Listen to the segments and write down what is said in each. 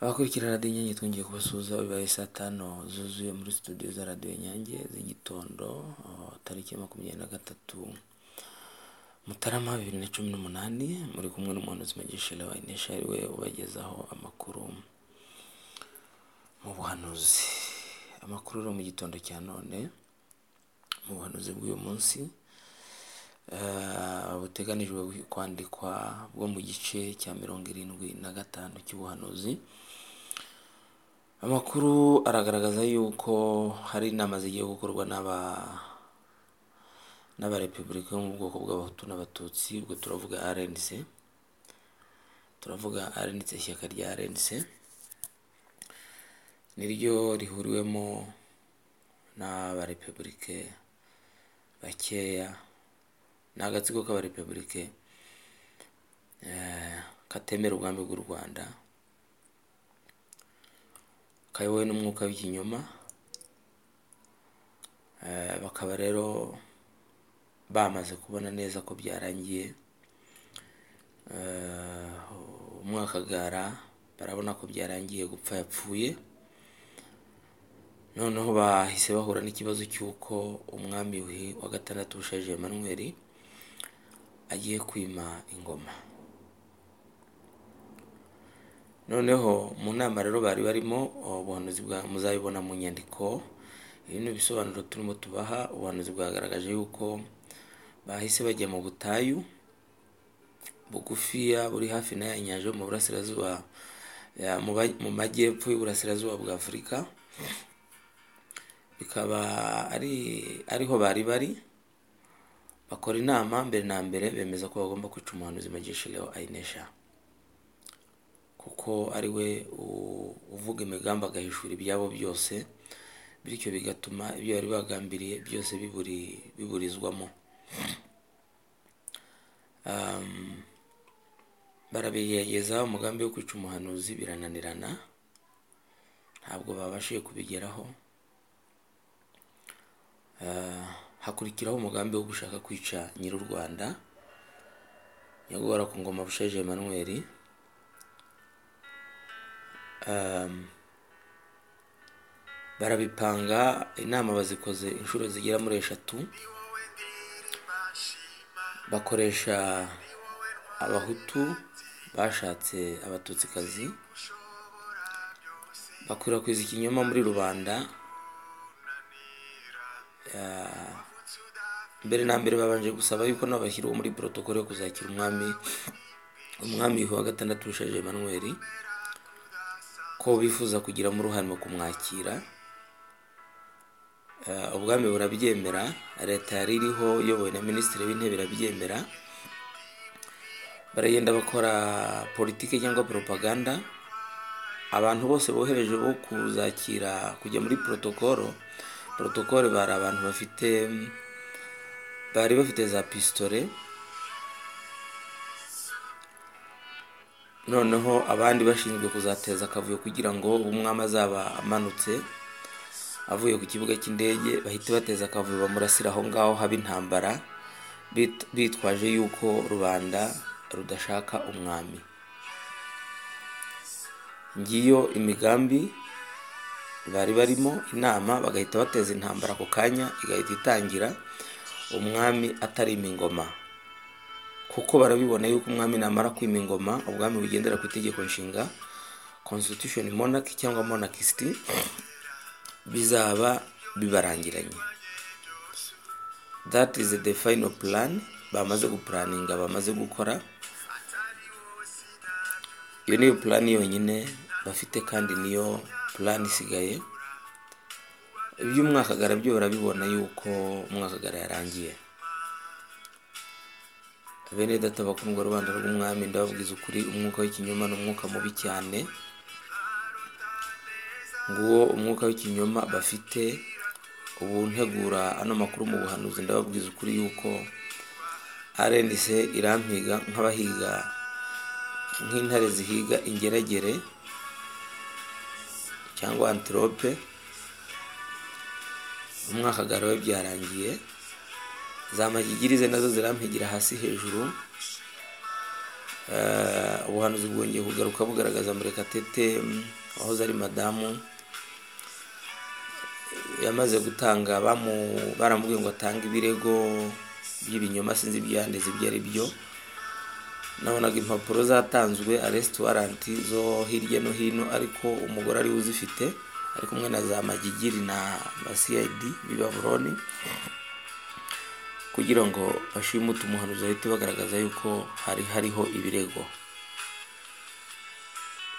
Abakurikira radiyo Inyange twongeye kubasuhuza bibaye saa tanu zuzuye muri studio za radiyo Inyange z'igitondo oh, tariki ya makumyabiri na gatatu Mutarama bibiri na cumi n'umunani muri kumwe n'umuhanuzi Magishela Wainesha ari we ubagezaho amakuru mu buhanuzi. Amakuru ari mu gitondo cya none mu buhanuzi bw'uyu munsi eh, buteganijwe kwandikwa bwo mu gice cya mirongo irindwi na gatanu cy'ubuhanuzi. Amakuru aragaragaza yuko hari inama zigiye gukorwa n'aba n'abarepubulika bo mu bwoko bw'abahutu n'abatutsi ubwo turavuga RNC turavuga RNC ishyaka rya RNC niryo rihuriwemo n'abarepubulike bakeya ni agatsiko k'abarepubulike eh, katemera ubwami bw'u Rwanda kayobowe n'umwuka w'ikinyoma eh, bakaba rero bamaze kubona neza ko byarangiye Eh, umwakagara barabona ko byarangiye gupfa yapfuye noneho bahise bahura n'ikibazo cy'uko umwami Yuhi wa gatandatu ushaje Emmanuel agiye kwima ingoma noneho mu nama rero bari barimo oh, ubuhanuzi bwa muzabibona mu nyandiko ibi ni ibisobanuro turimo tubaha ubuhanuzi bwagaragaje yuko bahise bajya mu butayu bugufiya buri hafi na ya nyanja yo mu burasirazuba ya- mu ba- mu majyepfo y'uburasirazuba bwa afurika bikaba ari ariho bari bari bakora inama mbere na mbere bemeza ko bagomba kwica umuhanuzi magishireho ayinesha kuko ari we u- uvuga imigambi agahishura ibyabo byose bityo bigatuma ibyo bari bagambiriye byose biburi biburizwamo Um, barabigerageza umugambi wo kwica umuhanuzi birananirana ntabwo babashije kubigeraho Ah, hakurikiraho umugambi wo gushaka kwica nyir'u rwanda nyagora ku ngoma busheje Emmanuel Um, barabipanga inama bazikoze inshuro zigera muri eshatu bakoresha abahutu bashatse abatutsikazi bakwirakwiza ikinyoma muri rubanda Ah, mbere na mbere babanje gusaba yuko nabo bashyiriwe muri protokole yo kuzakira umwami umwami wa gatandatu ushaje Emmanuel ko bifuza kugiramo uruhare mu kumwakira Eh, ubwami burabyemera leta yari iriho iyobowe na minisitiri w'intebe irabyemera baragenda bakora politiki cyangwa propaganda abantu bose bohereje bo kuzakira kujya muri protokolo protokole bari abantu bafite bari bafite za pisitore noneho abandi bashinzwe kuzateza akavuyo kugira ngo umwami azaba amanutse avuye ku kibuga cy'indege bahite bateza akavuyo bamurasira aho ngaho haba intambara bit- bitwaje yuko rubanda rudashaka umwami ngiyo imigambi bari barimo inama bagahita bateza intambara ako kanya igahita itangira umwami atarima ingoma kuko barabibona yuko umwami namara kwima ingoma ubwami bugendera ku itegeko nshinga constitution monarchy cyangwa monarchist bizaba bibarangiranye that is the final plan bamaze gupuraninga bamaze gukora iyo niyo plan yonyine bafite kandi niyo plan isigaye iby'umwakagara byo barabibona yuko umwakagara yarangiye bene data bakundwa rubanda rw'umwami ndababwiza ukuri umwuka w'ikinyoma ni umwuka mubi cyane nguwo umwuka w'ikinyoma bafite ubu ntegura ano makuru mu buhanuzi ndababwiza ukuri yuko RNC irampiga nk'abahiga nk'intare zihiga ingeragere cyangwa antilope umwakagara we byarangiye za magigirize nazo zirampigira hasi hejuru Eh, ubuhanuzi bwongeye kugaruka bugaragaza murekatete mm, wahoze ari madamu yamaze gutanga bamu- baramubwiye ngo atange ibirego by'ibinyoma sinzi ibyanditse ibyo ari byo nabonaga impapuro zatanzwe arresiti waranti zo hirya no hino ariko umugore ariwe uzifite ari kumwe na za magigiri na ba siyayidi b'i babuloni kugira ngo bashimute umuhanuzi bahite bagaragaza yuko hari hariho ibirego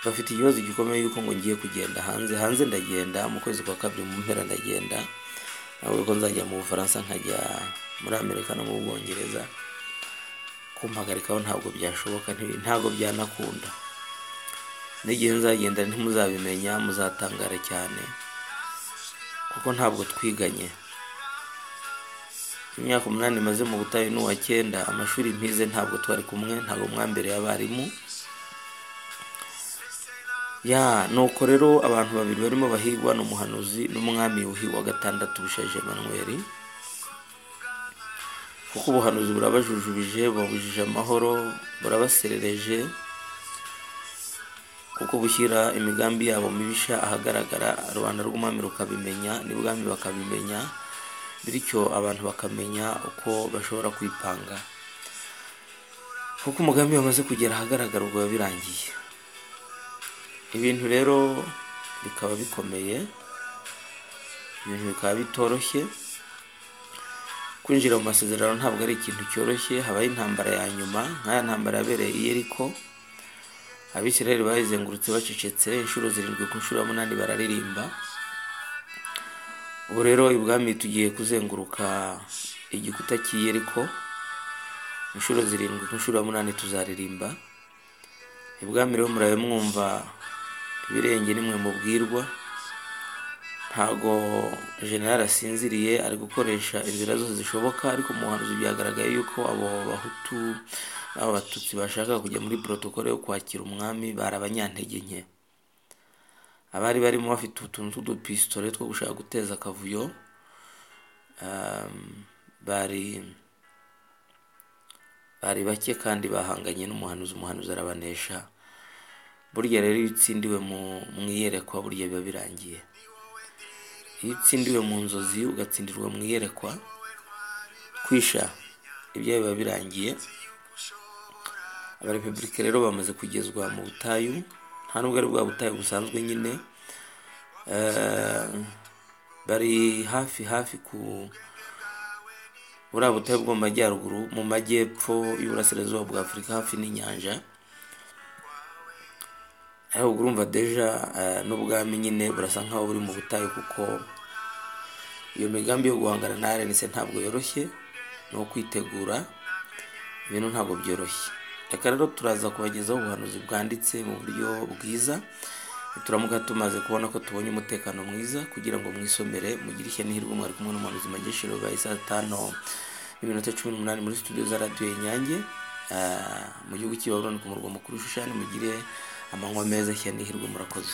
bafite ikibazo gikomeye yuko ngo ngiye kugenda hanze hanze ndagenda mu kwezi kwa kabiri mu mpera ndagenda navuga ko nzajya mu bufaransa nkajya muri amerika no mu bwongereza kumpagarikaho ntabwo byashoboka nti- ntabwo byanakunda n'igihe nzagenda ntimuzabimenya muzatangara cyane kuko ntabwo twiganye imyaka umunani imaze mu butayu n'uwa cyenda amashuri mpize ntabwo twari kumwe ntabwo mwambere y'abarimu ya nuko rero abantu babiri barimo bahigwa ni umuhanuzi n'umwami yuhi wa gatandatu bushaje manweri kuko ubuhanuzi burabajujubije bubabujije amahoro burabaserereje kuko bushyira imigambi yabo mibisha ahagaragara rubanda rw'umwami rukabimenya n'ibwami bakabimenya bityo abantu bakamenya uko bashobora kwipanga kuko umugambi wamaze kugera ahagaragara ubwo biba birangiye ibintu rero bikaba bikomeye ibintu bikaba bitoroshye kwinjira mu masezerano ntabwo ari ikintu cyoroshye habaho intambara ya nyuma nk'aya ntambara yabereye i yeriko abisirayeli bayizengurutse bacecetse inshuro zirindwi ku nshuro ya munani bararirimba ubu rero ibwami tugiye kuzenguruka igikuta cy'i yeriko inshuro zirindwi ku nshuro ya munani tuzaririmba ibwami rero murabe mwumva ibirenge nimwe mubwirwa ntago generali asinziriye ari gukoresha inzira zose zishoboka ariko mu buhanuzi byagaragaye yuko abo bahutu n'abo batutsi bashakaga kujya muri protokole yo kwakira umwami bari abanyantege nke abari barimo bafite utuntu tw'udupisitole two gushaka guteza akavuyo um, bari bari bake kandi bahanganye n'umuhanuzi umuhanuzi arabanesha burya rero iyo utsindiwe mu- mu iyerekwa burya biba birangiye iyo utsindiwe mu nzozi ugatsindirwa mu iyerekwa kwisha ibyo biba birangiye abarepubulike rero bamaze kugezwa mu butayu nta nubwo ari bwa butayu busanzwe nyine Eh, bari hafi hafi ku buriya butayu bwo mu majyaruguru mu majyepfo y'uburasirazuba bwa afurika hafi n'inyanja ariko urumva deja eh, n'ubwami nyine burasa nkaho buri mu butayu kuko iyo migambi yo guhangana na arenise ntabwo yoroshye ni ukwitegura ibintu ntabwo byoroshye reka rero turaza kubagezaho ubuhanuzi bwanditse mu buryo bwiza turamuka tumaze kubona ko tubonye umutekano mwiza kugira ngo mwisomere mugire ishya n'ihirwe mwari kumwe n'umuhanuzi mageshero bwa isaa tano n'iminota cumi n'umunani muri studio za radiyo inyange Ah, mu gihugu cy'i Babuloni ku murwa mukuru Shushani mugire amanywa meza ishya n'ihirwe murakoze